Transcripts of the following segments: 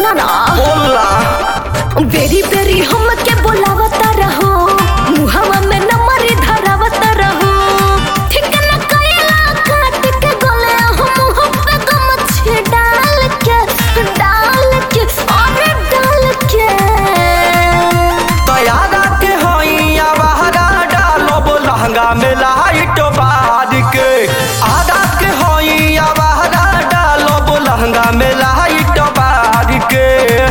सुना ना बोला बेरी बेरी हमके बोलावता रहो मुहवा में नंबर धरावत रहो ठीक न कइला काट के गले हम मुंह पे गमछे डाल के डाल के अरे डाल के तैयारा के होइया बहरा डालब लहंगा में लाइट बार के आधा के होइया बहरा डालब लहंगा में लाइट बार के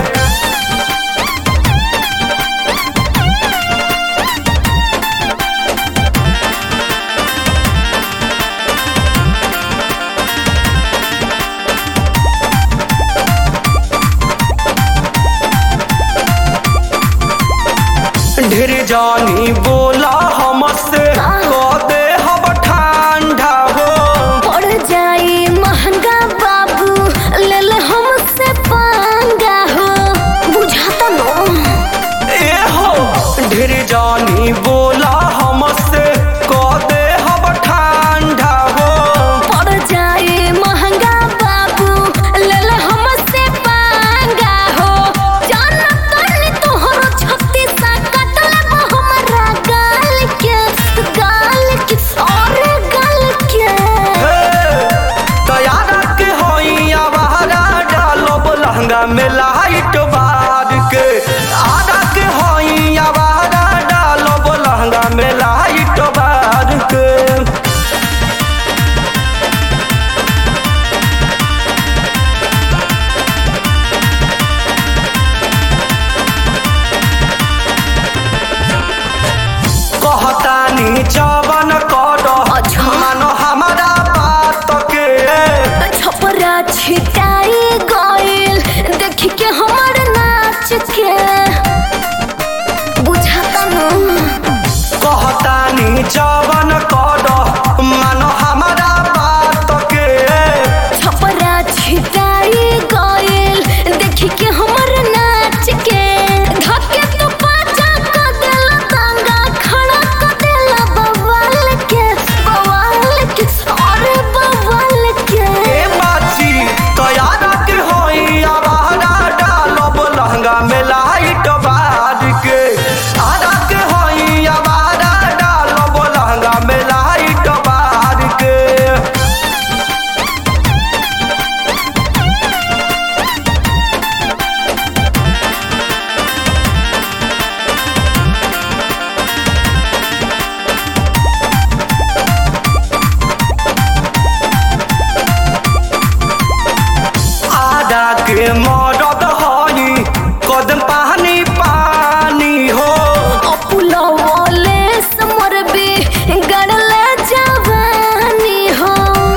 ढेर जानी बोला हमसे कह दे हम ठंडा हो पड़ जाई महंगा बाबू ले ले हमसे पंगा हो बुझाता नो ए हो ढेर जानी बोला हमसे कह दे हम ठंडा हो पड़ जाए महंगा बाबू ले ले हमसे पांगा हो जाना तनी तोहरो छत्ती सा कटल हमरा गाल के गाल के और गाल के तैयारा के होइया बहरा डालब लहंगा में लाइट बार के आधा के होइया बहरा डालब लहंगा में लाइट बार के कहतानी जवन कर अच्छा। मानो हमारा बात के छपरा छिटाई गइल देख के हमर नाच के बुझाता नो कहतानी जवन कर मानो हमारा बात के छपरा छिटाई गइल देख के हमर नाच के धके तो पाचा क देला तांगा खड़ा क देला बवाल के बवाल के अरे बवाल के ए बाची तैयारा के होई आवारा डालब लहंगा में लाइट बार के आधा के होई आवारा डालब लहंगा में लाइट बार के आधा के मदद हई कदम पानी पानी हो अपुलवले समरबे गड़ले जवानी हो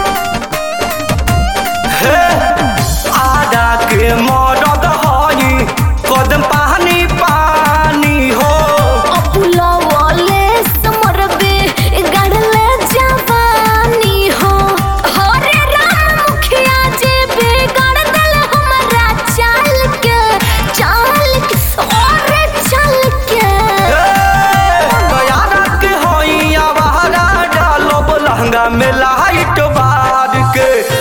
हे आधा के मदद हई कदम पानी पानी हो अपुलवले समरबे गड़ले जवानी हो हरे राम मुखिया जे बिगड़ दल हमरा चाल के चाल के और चल के तैयारा के होई आवारा डालब लहंगा में लाइट बार के